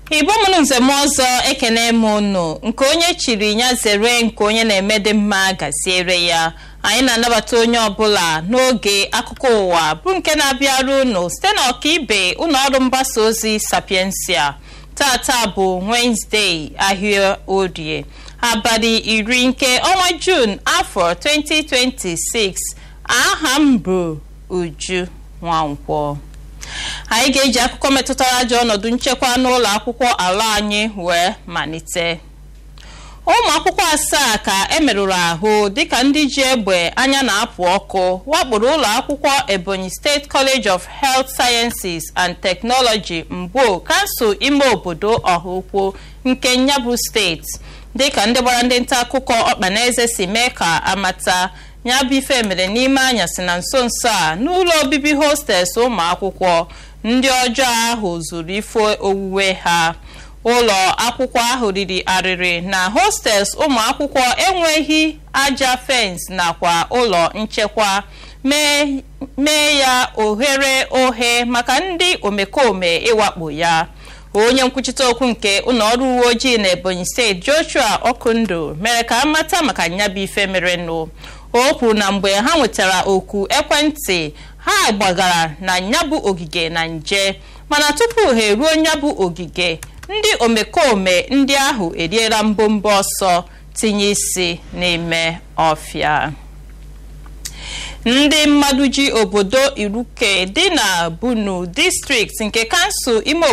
igbo mụrụ nzem ọzọ ekene m unu nke onye chiri ya zere nke onye na-eme dị mma gaziere ya anyị na-anabata onye ọbụla n'oge akụkọ ụwa bụ nke na-abịara unu site na ọkaibe ụlọ ọrụ mgbasa ozi sapiensia tata bụ wenezdee ahịa orie abalị iri nke ọnwa jun afọ 2026 aha m bụ uju nwankwọ anyị ga-eji akụkọ metụtara ajọ ọnọdụ nchekwa n'ụlọ akwụkwọ ala anyị wee malite ụmụ akwụkwọ asaa ka emerụrụ ahụ dịka ndị ji egbe anya na-apụ ọkụ wakporo ụlọ akwụkwọ ebonyi steeti college of health sciences and technology mgbo kansụl ime obodo ọhaukwu nke nyabụ steeti dịka ndị gbara ndị nta akụkọ ọkpanaeze si mee ka amata ya bụ ife mere n'ime anyasị na nso nso a n'ụlọ obibi hostels ụmụ akwụkwọ ndị ọjọọ ahụ zuru ife owuwe ha ụlọ akwụkwọ ahụ riri arịrị na hostels ụmụ akwụkwọ enweghị aja fensị nakwa ụlọ nchekwa mee ya ohere ohe maka ndị omekome ịwakpo ya onye nkwuchite okwu nke ụlọ ọrụ uwe ojii na ebonyi steeti joshua okundu mere ka amata maka nyabụ ife merenụ o kwuru na mgbe ha nwetara oku ekwentị ha gbagara na nyabụ ogige na nje mana tupu ha eruo nyabụ ogige ndị omekome ndị ahụ eriela mbombo ọsọ tinye isi n'ime ọfịa ndị mmadụ ji obodo iruke dị na bunu distrikti nke kansụl ime